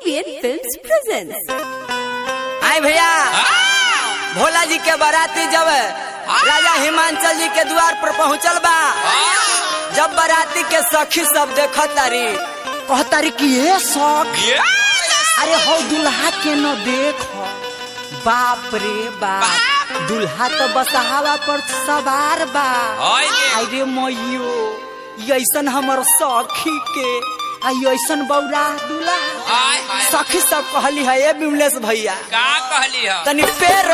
ABN Films presents. आई भैया भोला जी के बाराती जब राजा हिमांचल जी के द्वार पर पहुंचल बा जब बाराती के सखी सब देखत तारी कहतारी कि ये सख अरे हो दुल्हा के न देख बाप रे बाप दुल्हा तो बसहावा पर सवार बा ओए दे। अरे मैयो ई ऐसन हमर सखी के आई ऐसन बौरा दुल्हा आय हाय सखी सब कहली है ए बिमलेश भैया का कहली ह तनी पेर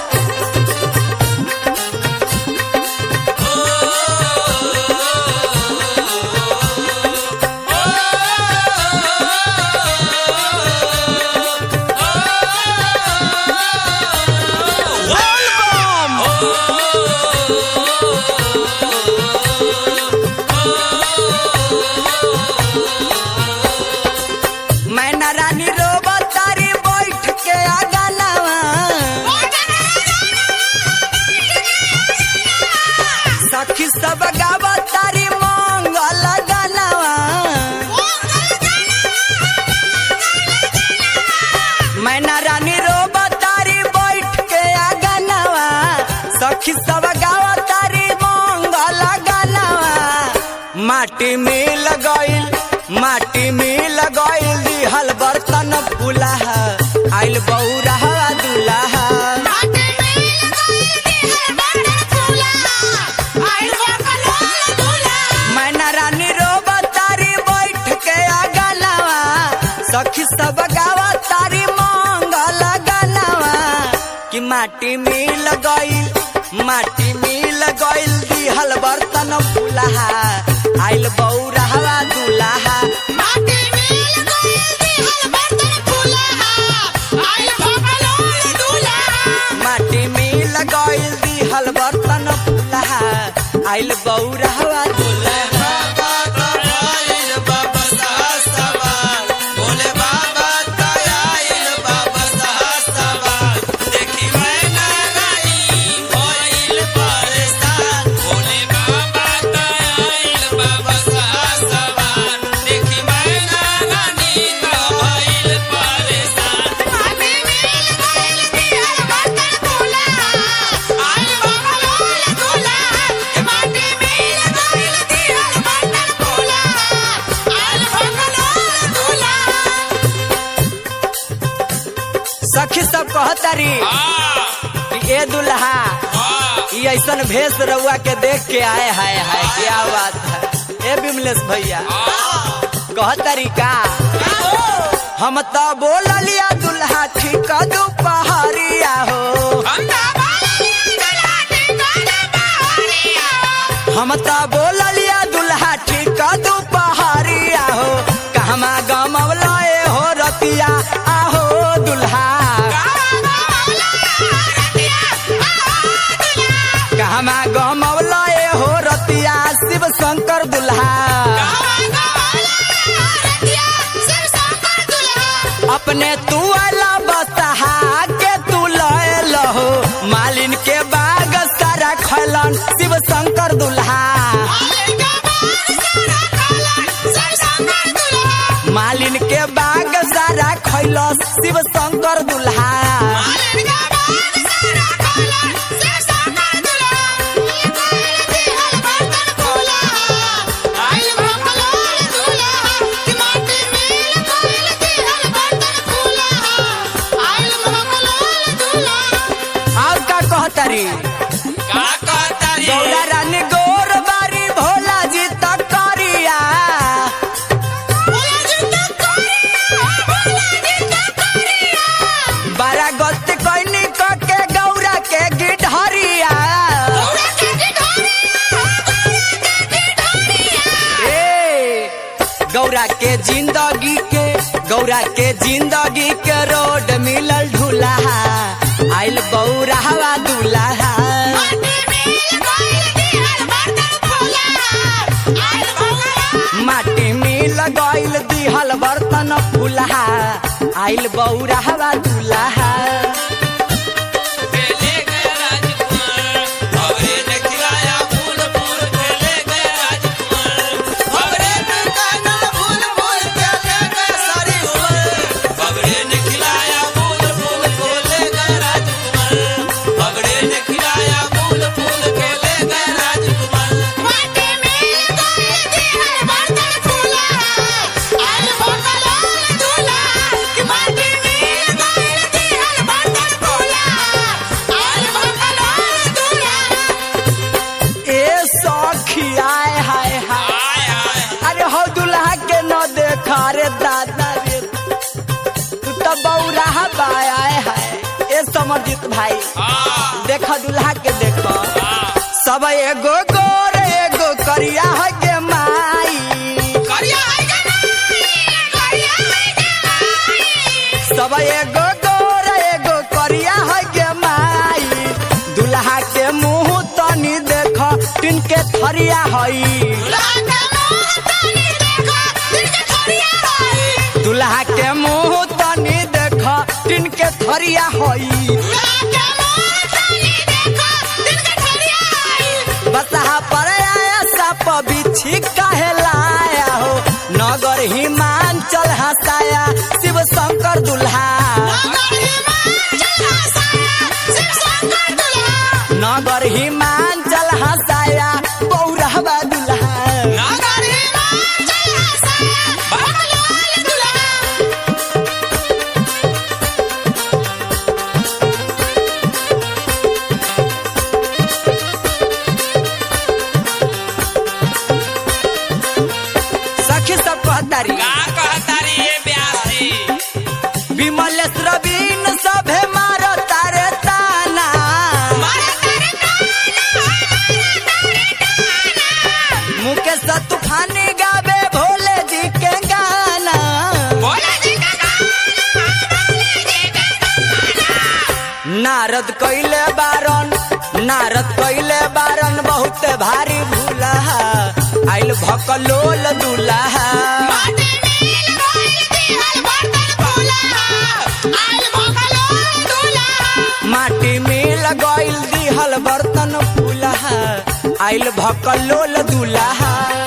मैना रानी रोबा तारी बैठ के आगलवा सखी सब गावा तारी मंगल गलवा मैना रानी रोबा तारी बैठ के आगलवा सखी सब गावा तारी मंगल गलवा माटी में लगइल माटी में लगइल दिहल बर्तन फुलाहा आइल बौरा दुल्हा मैना रानी रोबा तारी बैठ के आगलवा सखी सब गावा तारी मंगल गलवा कि माटी में लगइल माटी में लगइल दिहल बर्तन फुलाहा आइल बौरा दुल्हा माटी में लगइल दिहल बर्तन फुलाहा आइल बौरा दुल्हा सखी सब कहतारी कि ए दुल्हा ई ऐसन भेष रउआ के देख के आए हाय हाय क्या बात है ए बिमलेश भैया कहतारी का हम तो बोल लिया दुल्हा ठीक दोपहरिया हो हम तो बोल लिया दुल्हा ठीक दोपहरिया हो कहमा गमवला ए हो रतिया आहो दुल्हा कहमा गमवला ए हो रतिया शिव शंकर दुल्हा अपने तू अला बसहा के तू लय लहो मालिन के बाग सारा खलन शिव शंकर दुल्हा मालिन के बाग सारा खैलस शिव शंकर दुल्हा और का कहतारी गौरा रानी गोर बारी भोला जी तक करिया बारा गलती कैनी क के गौरा के गिढ़रिया ए गौरा के जिंदगी के गौरा के जिंदगी के रोड मिलल ढूल्हा आइल बौरा दुल्हा माटी में लगइल दिहल बर्तन फुलहा आइल बौरा दुल्हा फूल फूल अमरजीत भाई हाँ देख दुल्हा के देख हाँ सब एगो गोर एगो करिया है गे माई करिया है के नहीं करिया है के नहीं सब एगो गोर एगो करिया है गे माई दुल्हा के मुंह तनी देख तिनके थरिया हई लाके मुंह तनी देखो तिनके थरिया है दुल्हा के मुंह तनी देख तिनके थरिया हई लाके मुंह तनी देखो तिनके थरिया है बसहा पर आया सप बिछी काहे लाया हो नगर हिमांचल हसाया शिव शंकर दुल्हा नगर हिमांचल हसाया पौरहवा दुल्हा सखी सब कहतारी विमलेश रवीन सभे मार तारे ताना मुकेश तूफानी गावे भोले जी के गाना नारद कैले बारन नारद कैले बारन बहुत भारी भूला आइल भकलोल दुल्हा माटी में लगैल दिहल बर्तन फूला आइल भकलोल दुल्हा